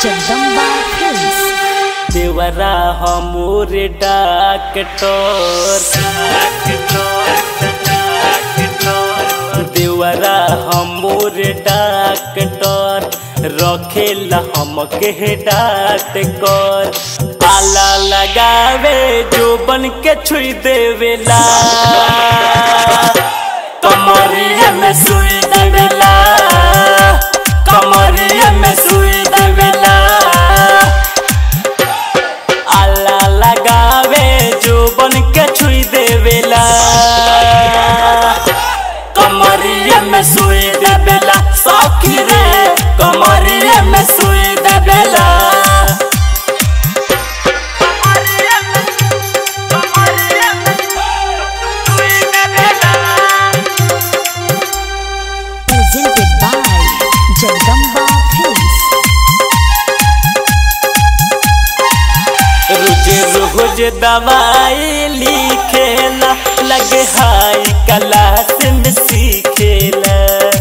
Jagdamba films देवरा हमोर doctor देवरा हमोर डॉक्टर रखेला हमके डांट कर आला लगावे जो बन के छुई देवेला कमरिया में सुई देवेला कमरिया में सुई देवेला आला लगावे जो बन के छुई देवेला कमरिया में सुई देवेला सौखी रे कमरिया में सुई देवेला presented by जगदम्बा फिल्म्स रोज रोज दवाई लिखेला लगे हाई क्लास में सीखेला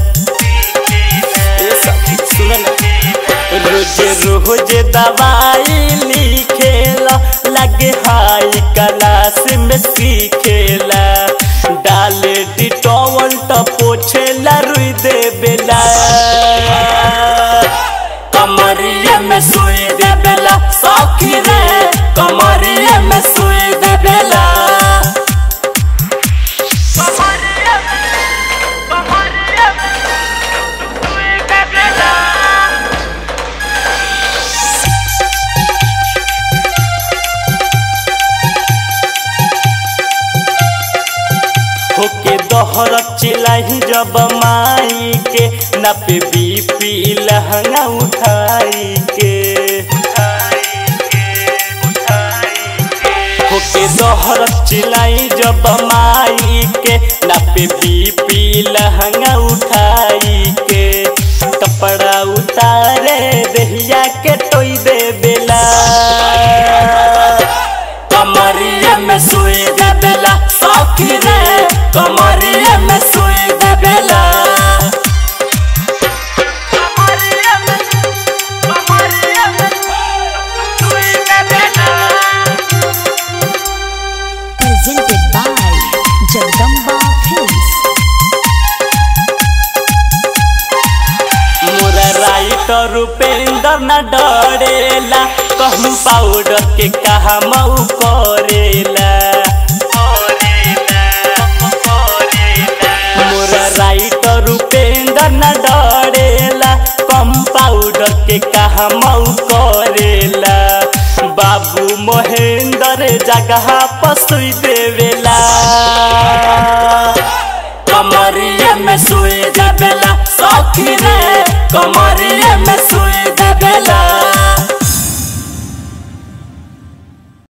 ए सखी सुन ना। रोज रोज दवाई लिखेला लगे हाई क्लास में सीखेला डाल डिटोवल तो पोछेला रुई देवेला कमरिया में सुई देवेला सौखी रे कमरिया में सुई देवेला होके दोहर चिलाही जब माई के नापे बीपी लहंगा उठाई के होके दोहर चिलाई जब माई के नापे बीपी लहंगा उठाई के कपड़ा उतारे दहिया के टोई दे बेला कमरिया में सुई देवेला सौखी रे कमरिया में सुई देवेला presented by जगदम्बा फिल्म्स मोरा राइटर रूपेंद्र न डरेला कहूँ पाउडर के कहा मऊ करेला मोरा राइटर रूपेंद्र न डरेला कम पाउडर के कहा मऊ करेला बाबू महेंद्र जगह पसुई देवेला कमरिया में सुई देवेला सौखी रे कमरिया